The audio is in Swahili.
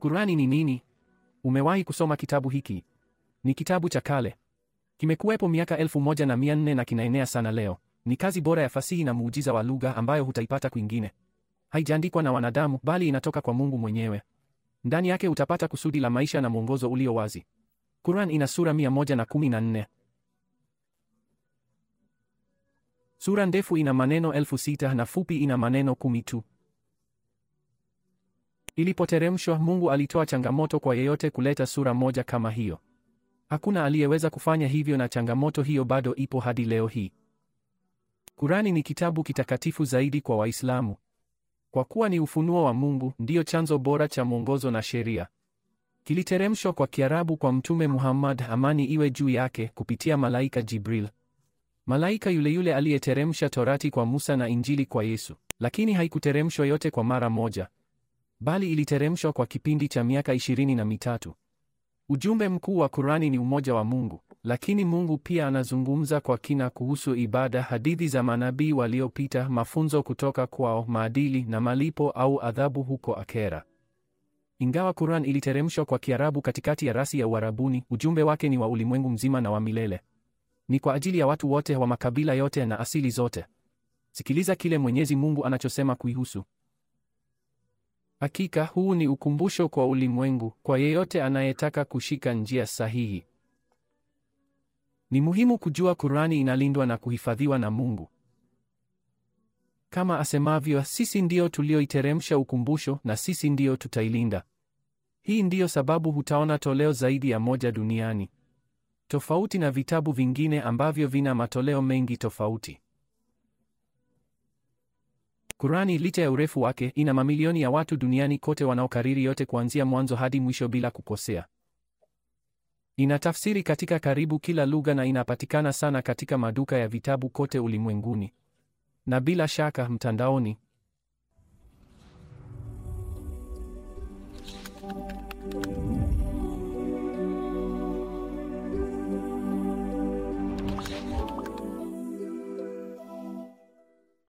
Qurani ni nini? Umewahi kusoma kitabu hiki? Ni kitabu cha kale. Kimekuwepo miaka elfu moja na mia nne na kinaenea sana leo. Ni kazi bora ya fasihi na muujiza wa lugha ambayo hutaipata kwingine. Haijaandikwa na wanadamu bali inatoka kwa Mungu mwenyewe. Ndani yake utapata kusudi la maisha na mwongozo ulio wazi. Quran ina sura 114. Sura ndefu ina maneno elfu sita na fupi ina maneno kumi tu. Ilipoteremshwa, Mungu alitoa changamoto kwa yeyote kuleta sura moja kama hiyo. Hakuna aliyeweza kufanya hivyo na changamoto hiyo bado ipo hadi leo hii. Kurani ni kitabu kitakatifu zaidi kwa Waislamu. Kwa kuwa ni ufunuo wa Mungu, ndiyo chanzo bora cha mwongozo na sheria. Kiliteremshwa kwa Kiarabu kwa Mtume Muhammad, amani iwe juu yake, kupitia malaika Jibril. Malaika yule yule aliyeteremsha Torati kwa Musa na Injili kwa Yesu. Lakini haikuteremshwa yote kwa mara moja, bali iliteremshwa kwa kipindi cha miaka ishirini na mitatu. Ujumbe mkuu wa Kurani ni umoja wa Mungu, lakini Mungu pia anazungumza kwa kina kuhusu ibada, hadithi za manabii waliopita, mafunzo kutoka kwao, maadili na malipo au adhabu huko akera. Ingawa Quran iliteremshwa kwa Kiarabu katikati ya rasi ya Uarabuni, ujumbe wake ni wa ulimwengu mzima na wa milele. Ni kwa ajili ya watu wote wa makabila yote na asili zote. Sikiliza kile Mwenyezi Mungu anachosema kuihusu. Hakika huu ni ukumbusho kwa ulimwengu, kwa yeyote anayetaka kushika njia sahihi. Ni muhimu kujua Kurani inalindwa na kuhifadhiwa na Mungu. Kama asemavyo, sisi ndio tulioiteremsha ukumbusho na sisi ndio tutailinda. Hii ndiyo sababu hutaona toleo zaidi ya moja duniani, tofauti na vitabu vingine ambavyo vina matoleo mengi tofauti. Kurani licha ya urefu wake, ina mamilioni ya watu duniani kote wanaokariri yote kuanzia mwanzo hadi mwisho bila kukosea. Ina tafsiri katika karibu kila lugha na inapatikana sana katika maduka ya vitabu kote ulimwenguni na bila shaka mtandaoni.